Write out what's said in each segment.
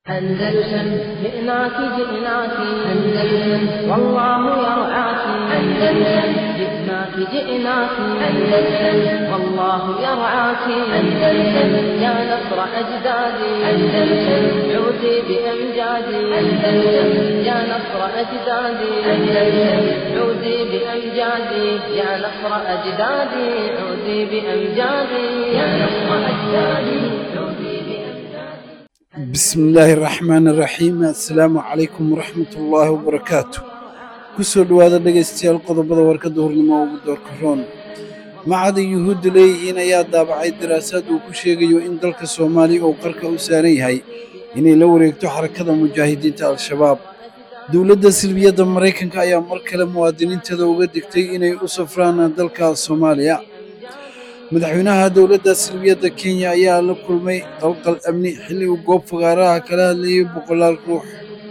أندلسن جئناك جئناك أندلسن والله يرعاك أندلسن جئناك جئناك أندلسن والله يرعاك أندلسن يا نصر أجدادي أندلسن عودي بأمجادي أندلسن يا نصر أجدادي أندلسن عودي بأمجادي يا نصر أجدادي عودي بأمجادي يا نصر أجدادي عودي بأمجادي بسم illaahi raxmaani raxiim assalaamu calaykum waraxmat ullaahi wabarakaatu ku soo dhowaada dhegaystayaal qodobada warkadda hornimo ugu doorka roon macada yuhuudda leeyihiin ayaa daabacay daraasaad uu ku sheegayo in dalka soomaaliya uu qarka u saaran yahay inay la wareegto xarakada mujaahidiinta al-shabaab dowladda silbiyadda maraykanka ayaa mar kale muwaadiniinteeda uga digtay inay u safraan dalka soomaaliya madaxweynaha dowladda silbiyadda kenya ayaa la kulmay qalqal amni xilli uu goob fagaaraha kala hadlayay boqolaal ruux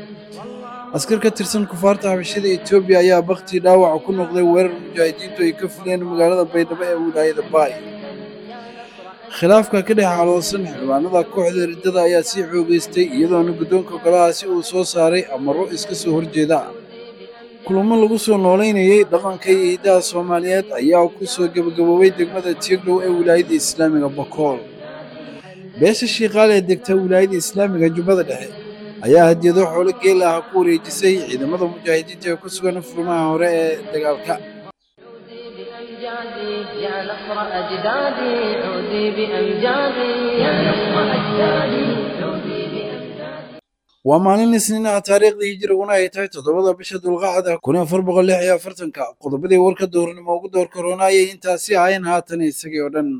askar ka tirsan kufaarta xabashada etoobiya ayaa bakhti dhaawaca ku noqday weerar mujaahidiintu ay ka fuleen magaalada baydhabo ee wilaayada baay khilaafka ka dhex caloosan xildhibaanada kooxda riddada ayaa sii xoogaystay iyadoona guddoonka golahaasi uu soo saaray amaro iska soo horjeeda kulamo lagu soo noolaynayay dhaqanka iyo hidaha soomaaliyeed ayaa ku soo gebagaboobay degmada tieglow ee wilaayadda islaamiga bakool beesha shiikaal ee degta wilaayadda islaamiga jubbada dhexe ayaa hadiyado xoolo geel ah ku wareejisay ciidamada mujaahidiinta ee ku sugan furmaha hore ee dagaalka بأمجادي يا نصر أجدادي عودي بأمجادي يا نصر أجدادي عودي بأمجادي waa maalin isniin ah taariikhdii hijriguna ay tahay toddobada bisha dulqacda kun afar boqol lix iyo afartanka qodobadii warka doornimo ugu door koronaayay intaasi ahayn haatan isagii oo dhan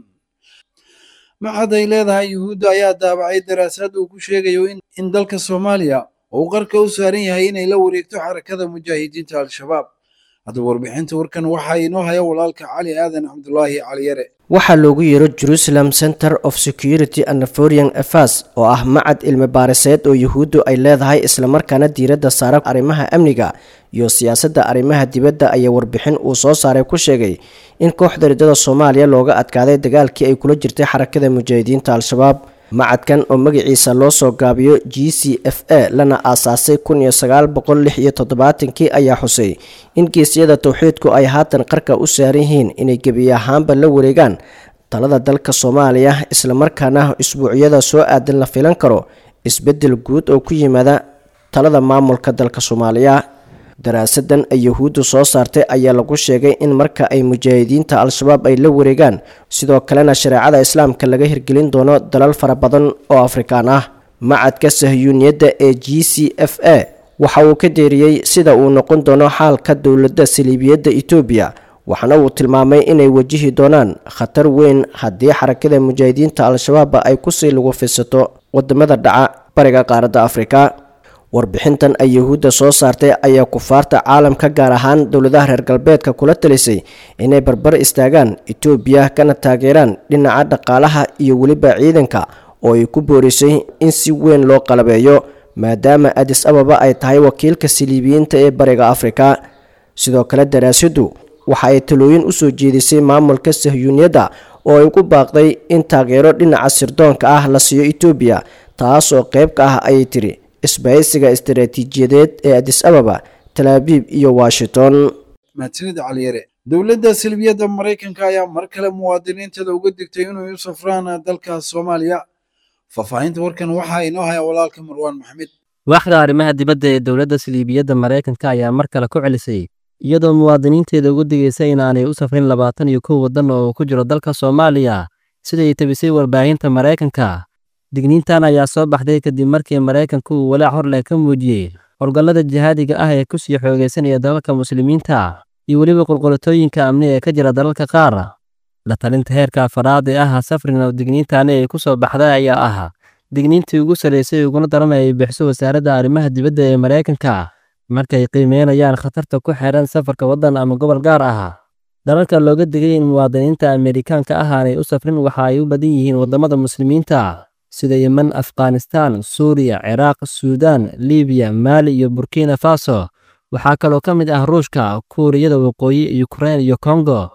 maxad ay leedahay yuhuudda ayaa daabacay daraasaad uu ku sheegayo in in dalka soomaaliya uu qarka u saaran yahay inay la wareegto xarakada mujaahidiinta al-shabaab haddaba warbixinta warkan waxaa inoo haya walaalka cali aadan cabdulaahi cali yare waxaa loogu yeero jerusalem center of security and foreign affairs oo ah macad cilmi baariseed oo yuhuuddu ay leedahay islamarkaana diiradda saara arrimaha amniga iyo siyaasadda arrimaha dibadda ayaa warbixin uu soo saaray ku sheegay in kooxda riddada soomaaliya looga adkaaday dagaalkii ay kula jirtay xarakada mujaahidiinta al-shabaab macadkan oo magaciisa loo soo gaabiyo g c f a lana aasaasay kun iyo sagaal boqol lix iyo toddobaatankii ayaa xusay in geesyada towxiidku ay haatan qarka u saaran yihiin inay gebi ahaanba la wareegaan talada dalka soomaaliya islamarkaana isbuucyada soo aadan la filan karo isbeddel guud oo ku yimaada talada maamulka dalka soomaaliya daraasadan ay yuhuuddu soo saartay ayaa lagu sheegay in marka ay mujaahidiinta al-shabaab ay la wareegaan sidoo kalena shareecada islaamka laga hirgelin doono dalal fara badan oo afrikaan ah macadka sahyuuniyadda ee g c f a waxa uu ka deeriyey sida uu noqon doono xaalka dowladda saliibiyadda etoobiya waxaana uu tilmaamay inay wajihi doonaan khatar weyn haddii xarakada mujaahidiinta al-shabaabba ay kusii lagu fisato wadamada dhaca bariga qaaradda afrika warbixintan ay yuhuudda soo saartay ayaa kufaarta caalamka gaar ahaan dowladaha reer galbeedka kula talisay inay barbar istaagaan etoobiya kana taageeraan dhinaca dhaqaalaha iyo weliba ciidanka oo ay ku boorisay in si weyn loo qalabeeyo maadaama adis ababa ay tahay wakiilka siliibiyiinta ee bariga afrika sidoo kale daraasaddu waxa ay talooyin u soo jeedisay maamulka sahyuuniyadda oo ay ku baaqday in taageero dhinaca sirdoonka ah la siiyo etoobiya taas oo qayb ka ah ayay tiri isbahaysiga istaraatiijiyadeed ee adis ababa talaabiib iyo washington mahadsanid cali yare dowladda silbiyadda maraykanka ayaa mar kale muwaadiniinteeda uga digtay inay u safraan dalka soomaaliya faahfaahinta warkan waxaa inoo haya walaalka marwaan maxmed waaxda arrimaha dibadda ee dowladda saliibiyadda maraykanka ayaa mar kale ku celisay iyadoo muwaadiniinteeda ugu digaysa in aanay u safrin labaatan iyo kow waddan oo ku jiro dalka soomaaliya siday tabisay warbaahinta maraykanka digniintan ayaa soo baxday kadib markii maraykanku uu walaac horleh ka muujiyey howlgallada jihaadiga ah ee ku sii xoogaysanaya dalalka muslimiinta iyo weliba qulqulatooyinka amni ee ka jira dalalka qaar la talinta heerka afaraad ee ah safrin oo digniintani ay ku soo baxday ayaa ah digniintii ugu salaysay uguna daran ay bixiso wasaaradda arrimaha dibadda ee maraykanka markay qiimeynayaan khatarta ku xeehan safarka waddan ama gobol gaar ah dalalka looga digay in muwaadiniinta amerikaanka ah aanay u safrin waxa ay u badan yihiin waddamada muslimiinta sida yemen afghanistan suuriya ciraaq suudaan libiya maali iyo burkina faso waxaa kaloo ka mid ah ruushka kuuriyada waqooyi yukrain iyo kongo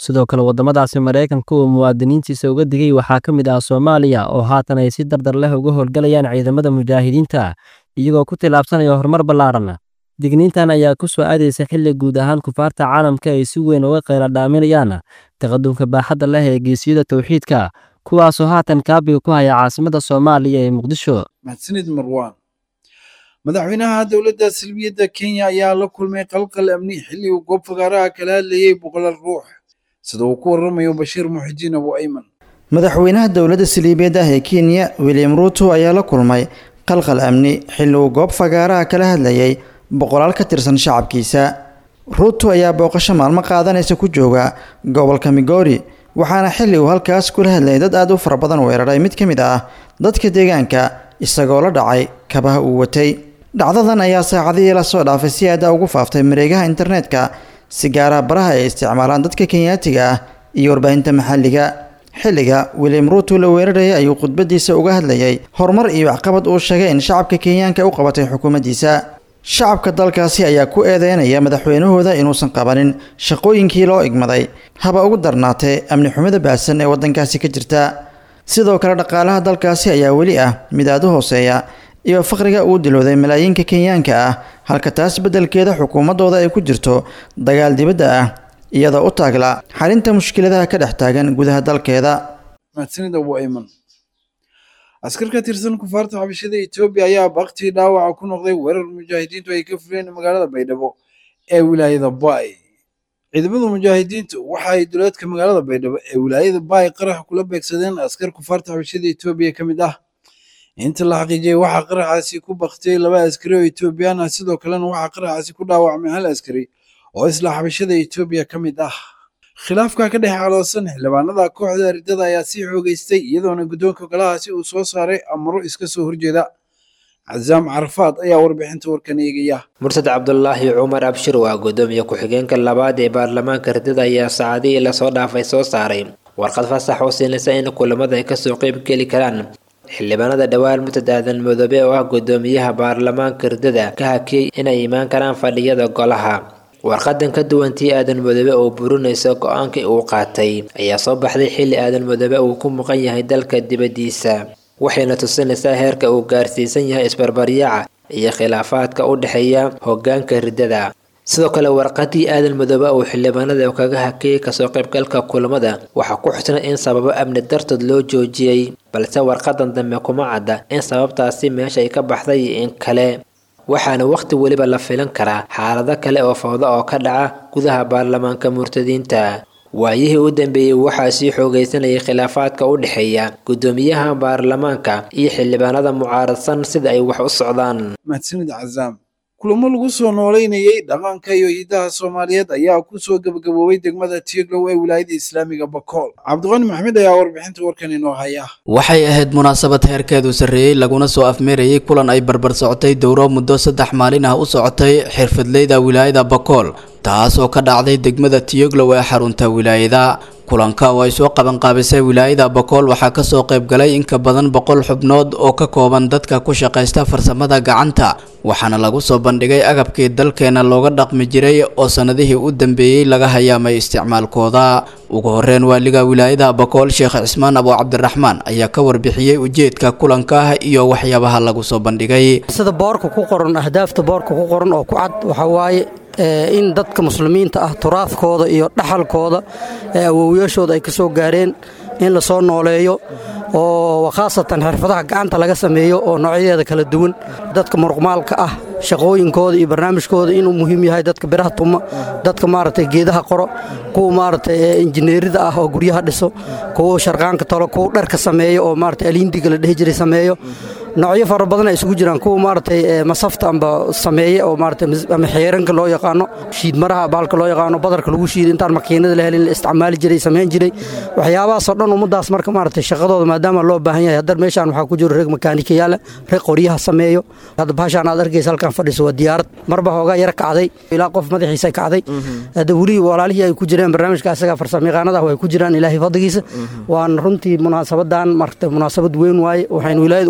sidoo kale waddamadaasi maraykanka uu muwaadiniintiisa uga digay waxaa ka mid ah soomaaliya oo haatan ay si dardar leh uga howlgalayaan ciidamada mujaahidiinta iyagoo ku tilaabsanaya horumar ballaaran digniintan ayaa ku soo aadaysa xilli guud ahaan kufaarta caalamka ay si weyn uga qayla dhaaminayaan taqadumka baaxadda leh ee geesiyada towxiidka kuwaasoo haatan kaabiga ku haya caasimadda soomaaliya ee muqdisho mahadsanid marwaan madaxweynaha dowladda salbiyadda kenya ayaa la kulmay qalqal amni xilli uu goob fagaaraha kala hadlayay boqolaal ruux sida uu ku waramayo bashiir muxidiin abu ayman madaxweynaha dowladda saliibeed ah ee kenya william ruuto ayaa la kulmay qalqal amni xilli uu goob fagaaraha kala hadlayay boqolaal ka tirsan shacabkiisa ruuto ayaa booqasho maalmo qaadanaysa ku jooga gobolka migori waxaana xilli uu halkaas kula hadlayay dad aad u fara badan weeraray mid ka mid ah dadka deegaanka isagoo la dhacay kabaha uu watay dhacdadan ayaa saacadihii la soo dhaafay si aada ugu faaftay mareegaha internetka si gaaraha baraha ay isticmaalaan dadka kenyaatiga ah iyo warbaahinta maxalliga xilliga william ruuto la weerarayay ayuu khudbadiisa uga hadlayay horumar iyo waxqabad uu sheegay in shacabka kenyaanka u qabatay xukuumaddiisa shacabka dalkaasi ayaa ku eedeynaya madaxweynahooda inuusan qabanin shaqooyinkii loo igmaday haba ugu darnaatee amni xumida baahsan ee waddankaasi ka jirta sidoo kale dhaqaalaha dalkaasi ayaa weli ah mid aad u hooseeya iyo faqriga uu dilooday malaayiinka kenyaanka ah halka taas beddelkeeda xukuumaddooda ay ku jirto dagaal dibadda ah iyadoo u taagla xalinta mushkiladaha ka dhex taagan gudaha dalkeeda mahadsanid abu ayman askar ka tirsan kufaarta xabashada etoobiya ayaa baktii dhaawaca ku noqday weerar mujaahidiintu ay ka fuleen magaalada baydhabo ee wilaayada baay ciidamada mujaahidiintu waxa ay duleedka magaalada baydhabo ee wilaayada baay qarax kula beegsadeen askar kufaarta xabashada etoobiya ka mid ah inta la xaqiijiyey waxaa qaraxaasi ku baktiyey laba askari oo etoobiyaan ah sidoo kalena waxaa qaraxaasi ku dhaawacmay hal askari oo isla xabashada etoobiya ka mid ah khilaafka ka dhex caloosan xildhibaanada kooxda ardada ayaa sii xoogeystay iyadoona guddoonka golahaasi uu soo saaray amaro iska soo horjeeda casaam carafaad ayaa warbixinta warkan eegaya mursad cabdulaahi cumar abshir waa gudoomiye ku-xigeenka labaad ee baarlamaanka ardada ayaa saacadihii lasoo dhaafay soo saaray warqad fasax oo siinaysa in kulamada ay kasoo qeyb geli karaan xildhibaanada dhowaan murtad aadan madoobe oo ah gudoomiyaha baarlamaanka ardada ka hakiyey inay imaan karaan fadhiyada golaha warqadan ka duwan tii aadan madoobe oo burinaysa go-aankii uu qaatay ayaa soo baxday xilli aadan madoobe uu ku muqan yahay dalka dibaddiisa waxayna tusinaysaa heerka uu gaarsiisan yahay isbarbaryaaca iyo khilaafaadka u dhexeeya hoggaanka riddada sidoo kale warqadii aadan madoobe uu xildhibaanada kaga hakiyey kasoo qaybgalka kulamada waxaa ku xusnay in sababo amni dartood loo joojiyey balse warqadan dambe kuma cadda in sababtaasi meesha ay ka baxday iyo in kale waxaana wakhti weliba la filan karaa xaalado kale oo fawdo oo ka dhaca gudaha baarlamaanka murtadiinta waayihii u dambeeyey waxaa sii xoogaysanayay khilaafaadka u dhexeeya gudoomiyaha baarlamaanka iyo xildhibaanada mucaaradsan sida ay wax u socdaan mahadsanid casaam kulamo lagu soo noolaynayey dhaqanka iyo hidaha soomaaliyeed ayaa ku soo gebagaboobay degmada tieglow ee wilaayada islaamiga bakool cabdiqani maxmed ayaa warbixinta warkan inoo haya waxay ahayd munaasabad heerkeedu sarreeyey laguna soo afmeerayay kulan ay barbar socotay dowro muddo saddex maalin ah u socotay xirfadleyda wilaayada bakool taas oo ka dhacday degmada tiyoglow ee xarunta wilaayada kulanka oo ay soo qabanqaabisay wilaayada bakool waxaa kasoo qayb galay in ka badan boqol xubnood oo ka kooban dadka ku shaqaysta farsamada gacanta waxaana lagu soo bandhigay agabkii dalkeena looga dhaqmi jiray oo sanadihii u dambeeyey laga hayaamay isticmaalkooda ugu horeyn waaliga wilaayada bakool sheekh cismaan abo cabdiraxmaan ayaa ka warbixiyey ujeedka kulanka iyo waxyaabaha lagu soo bandhigay sida boorka ku qoran ahdaafta boorka ku qoran oo ku cad waxaa waaye in dadka muslimiinta ah turaafkooda iyo dhaxalkooda ee awowyaashooda ay ka soo gaareen in la soo nooleeyo oo khaasatan xirfadaha gacanta laga sameeyo oo noocyadeeda kala duwan dadka muruqmaalka ah shaqooyinkooda iyo barnaamijkooda inuu muhiim yahay dadka biraha tuma dadka maaragtay geedaha qoro kuwa maaragtay injineerida ah oo guryaha dhiso kuwa sharqaanka talo kuwa dharka sameeyo oo maaragtay aliindiga la dhehi jiray sameeyo noocyo fara badan ay isugu jiraan kuwa maaragtay masafta amba sameeye oo maaragtay ama xeeranka loo yaqaano shiidmaraha baalka loo yaqaano badarka lagu shiido intaan makiinada la helin la isticmaali jiray samayn jiray waxyaabahaasoo dhan ummaddaas marka maaragtay shaqadooda maadaama loo baahan yahay haddar meeshaan waxaa ku jiro reeg makaanikayaala reeg qoryaha sameeyo hadda bahashaan aad arkaysa halkan fadhiso waa diyaarad marba hoogaa yara kacday ilaa qof madaxiisa kacday hadda weli walaalihii ay ku jireen barnaamijka asaga farsamayaqaanada ah way ku jiraan ilaahay fadligiisa waan runtii munaasabadan maragtay munaasabad weyn waaye waxaynu wilaayada ugu talagashay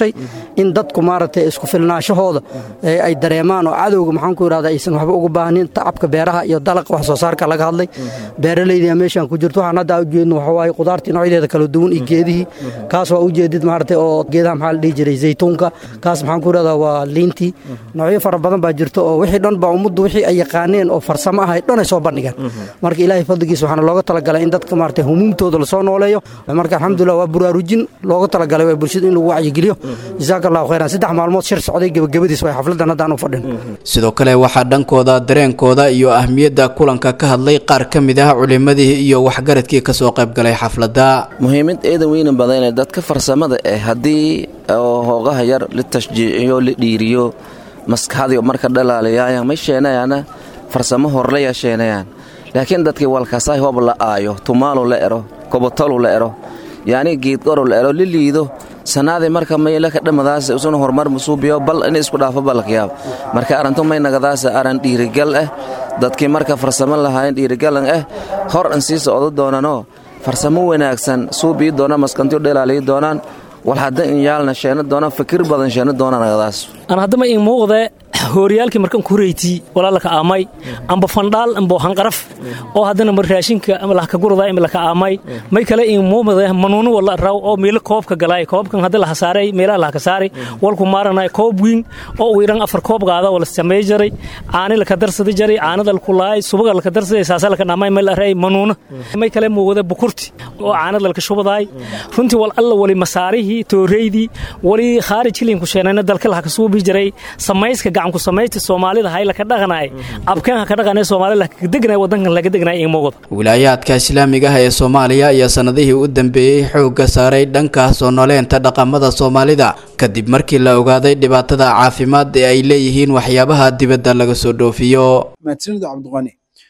dhashay in dadku maaragtay isku filnaashahooda ay dareemaan oo cadowga maxaan ku idhahda aysan waxba ugu baahnin tacabka beeraha iyo dalaqa wax soo saarka laga hadlay beeralayda meeshaan ku jirto waxaan hadda ujeedno waxa waaye qudaartii noocyadeeda kala duwan iyo geedihii kaas waa ujeedid maaragtay oo geedaha maxaa la dhihi jiray zaytuunka kaas maxaan ku idhahdaa waa liintii noocyo fara badan baa jirto oo wixii dhan baa ummaddu wixii ay yaqaaneen oo farsamo ahay dhan ay soo bandhigeen marka ilaahay fadligiisa waxaana looga talagalay in dadka maaragtay humuumtooda lasoo nooleeyo marka alxamdulillah waa buraarujin looga talagalay waa bulshada in lagu wacyigeliyo jazaaka allahu khayran saddex maalmood shir socday gebagabadiis way xafladan haddaan u fadhin sidoo kale waxaa dhankooda dareenkooda iyo ahmiyadda kulanka ka hadlay qaar ka mid ah culimadii iyo waxgaradkii kasoo qaybgalay xafladda muhiimad eedan weyna badane dadka farsamada eh haddii hoogaha yar la tashjiiciyo la dhiiriyo maskaxdii marka dhalaalayaayaan may sheenayaana farsamo horleya sheenayaan laakiin dadkii walkasaay hob la aayo tumaalo la ero kobotolu la ero yacni geedqoro la ero la liido sanaadii marka maylaka dhamadaas usuna horumar musuubiyo bal in isku dhaafo balakyaab marka arrintu may nagadaas aran dhiirigal ah dadkii marka farsamo lahaayeen dhiirigalan ah hor an sii socdo doonanoo farsamo wanaagsan suubii doona maskantiyo dhelaaliyi doonaan wal hadda in yaalna sheena doonaan fikir badan sheena doonaan nagadaas aan haddama in muuqde hooriyaalkii markan ku reyti walaalaka aamay amba fandhaal amba hanqaraf oo haddana mar raashinka ama lahka gurada ima laka aamay may kale in muumade manuunu wala raw oo meelo koobka galay koobkan hadda laha saaray meelaha lahka saaray walku maaranay koob wiin oo uu iran afar koob qaada wala samey jaray caani laka darsada jaray caanada laku laay subaga laka darsaday saasa laka dhaamay meel aray manuuna may kale muuqde bukurti oo caanada laka shubadaay runtii wal alla wali masaarihii tooreydii wali khaarij hilinku sheenayna dalka laha ka suubi jiray samayska gacanku samaysta soomaalida hay laka dhaqanay abkeen ha ka dhaqanay soomaalida laka degnay wadankan laga degnay in muuqda wilaayaadka islaamiga ah ee soomaaliya ayaa sanadihii u dambeeyey xoogga saaray dhanka soo noleenta dhaqamada soomaalida kadib markii la ogaaday dhibaatada caafimaad ee ay leeyihiin waxyaabaha dibadda laga soo dhoofiyo mahadsanida cabdiqani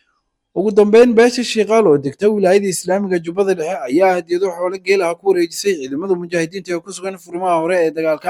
ugu dambeyn beesha shiikaal oo degta wilaayada islaamiga jubbada dhexe ayaa hadiyado xoolo geelaha ku wareejisay ciidamada mujaahidiinta ee ku sugan furimaha hore ee dagaalka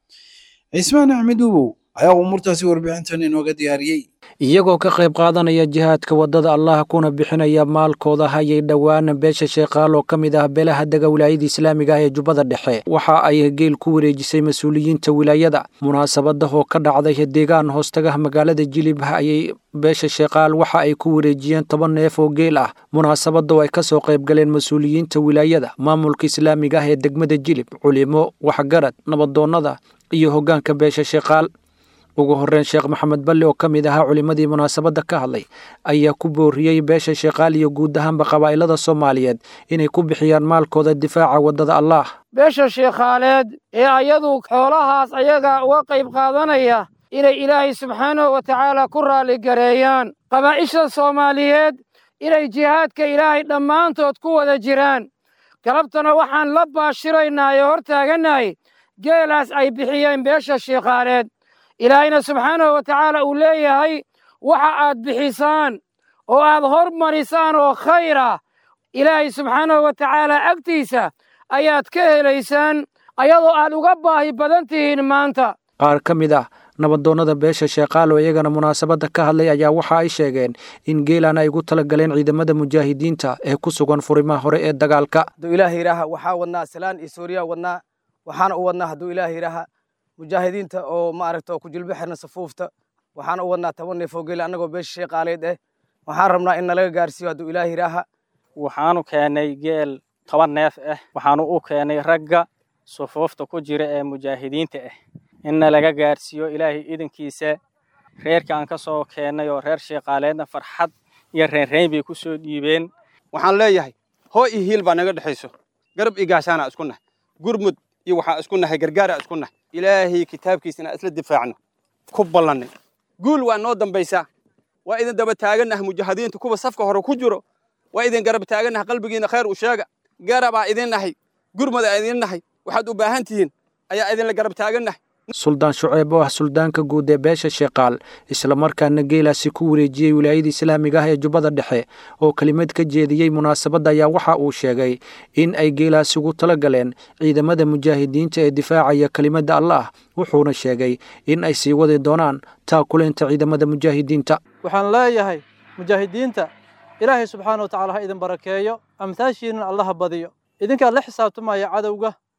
cismaan axmed uubow ayaa umuurtaasi warbixintan inooga diyaariyey iyagoo ka qayb qaadanaya jihaadka waddada allah kuna bixinaya maalkooda hayay dhowaan beesha sheekaal oo ka mid ah beelaha dega wilaayada islaamiga ah ee jubbada dhexe waxa ay geel ku wareejisay mas-uuliyiinta wilaayada munaasabada oo ka dhacday deegaan hoostagaha magaalada jilib ayay beesha sheekaal waxa ay ku wareejiyeen toban neef oo geel ah munaasabada oo ay kasoo qaybgaleen mas-uuliyiinta wilaayada maamulka islaamiga ah ee degmada jilib culimo waxgarad nabadoonnada iyo hoggaanka beesha sheekaal ugu horreyn sheekh maxamed balle oo ka mid ahaa culimmadii munaasabadda ka hadlay ayaa ku booriyey beesha sheekaal iyo guud ahaanba qabaa'ilada soomaaliyeed inay ku bixiyaan maalkooda difaaca waddada allaah beesha sheekhaaleed ee ayadu xoolahaas ayaga uga qayb qaadanaya inay ilaahay subxaanahu wa tacaala ku raalligareeyaan qabaa'isha soomaaliyeed inay jihaadka ilaahay dhammaantood ku wada jiraan galabtana waxaan la baashiraynaa ee hor taagannahay geelaas ay bixiyeen beesha sheekhaaleed ilaahayna subxaanahu wa tacaala uu leeyahay waxa aad bixisaan oo aad hormarisaan oo khayr ah ilaahay subxaanahu wa tacaala agtiisa ayaad ka helaysaan ayadoo aad uga baahi badan tihiin maanta qaar ka mid ah nabadoonnada beesha sheekaalo iyagana munaasabadda ka hadlay ayaa waxa ay sheegeen in geelan ay ugu tala galeen ciidamada mujaahidiinta ee ku sugan furimaha hore ee dagaalka hadduu ilaah yidhaaha waxaa wadnaa salaan iyo suuriya wadnaa waxaana u wadnaa hadduu ilaah yidhaaha mujaahidiinta oo maaragta oo ku jilbo xirna safuufta waxaan u wadnaa toban neef oo geel annagoo beesha sheeqaaleed eh waxaan rabnaa in nalaga gaarsiiyo hadduu ilaah yidhaaha waxaanu keennay geel toban neef ah waxaanu u keennay ragga sufuufta ku jira ee mujaahidiinta ah inna laga gaarsiiyo ilaahay idankiisa reerka aan ka soo keennay oo reer sheeqaaleedna farxad iyo reenreyn bay ku soo dhiibeen waxaan leeyahay hoo iyo hiil baa naga dhexayso garab iyo gaashaanaa isku nahay gurmud iyo waxaa isku nahay gargaaraa isku nahay ilaahay kitaabkiisa inaan isla difaacno ku ballannay guul waa noo dambaysaa waa idin daba taagannaha mujaahidiinta kuwa safka hore ku jiro waa idin garab taagannaha qalbigiina khayr u sheega garabaa idin nahay gurmadaa idin nahay waxaad u baahan tihiin ayaa idinla garab taagannahay suldaan shuceeb oo ah suldaanka guud ee beesha sheekaal islamarkaana geelaasi ku wareejiyey wilaayada islaamiga ah ee jubbada dhexe oo kelimad ka jeediyey munaasabadda ayaa waxa uu sheegay in ay geelaasi ugu tala galeen ciidamada mujaahidiinta ee difaacaya kelimadda allaah wuxuuna sheegay in ay sii wadi doonaan taakuleynta ciidamada mujaahidiinta waxaan leeyahay mujaahidiinta ilaahay subxaana wa tacala ha idin barakeeyo amtaashiinna allaha badiyo idinkaa la xisaabtamaya cadowga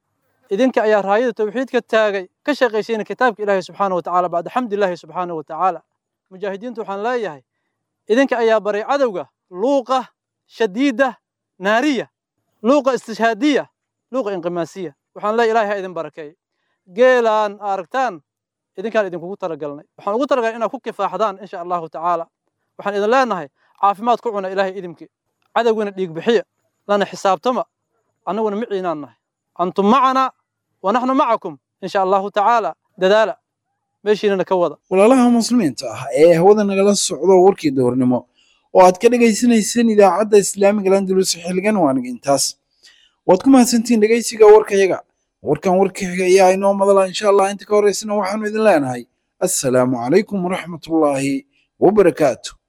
idinka ayaa raayada tawxiidka taagay ka shaqaysayna kitaabka ilaahay subxaana wa tacaala bacda xamdilaahi subxaana wa tacaala mujaahidiintu waxaan leeyahay idinka ayaa baray cadowga luuqa shadiida naariya luuqa istishhaadiya luuqa inqimaasiya waxaan leeyahay ilaahay ha idin barakeey geelaan aragtaan idinkaan idinkugu talagalnay waxaan ugu talagalay inaad ku kifaaxdaan insha allahu tacaala waxaan idin leenahay caafimaad ku cuna ilaahay idinki cadowgana dhiig bixiya lana xisaabtama annaguna miciinaan nahay antum macana wa naxnu macakum insha allahu tacaala dadaala meeshiinana ka wada walaalaha muslimiinta ah ee hawada nagala socdo warkii duhurnimo oo aad ka dhagaysanayseen idaacadda islaamiga landulus xilligan waaniga intaas waad ku mahadsantihiin dhegaysiga warkayaga warkan warka xiga ayaa inoo madala insha allah inta ka horeysana waxaanu idin leenahay assalaamu calaykum waraxmatullaahi wabarakaatu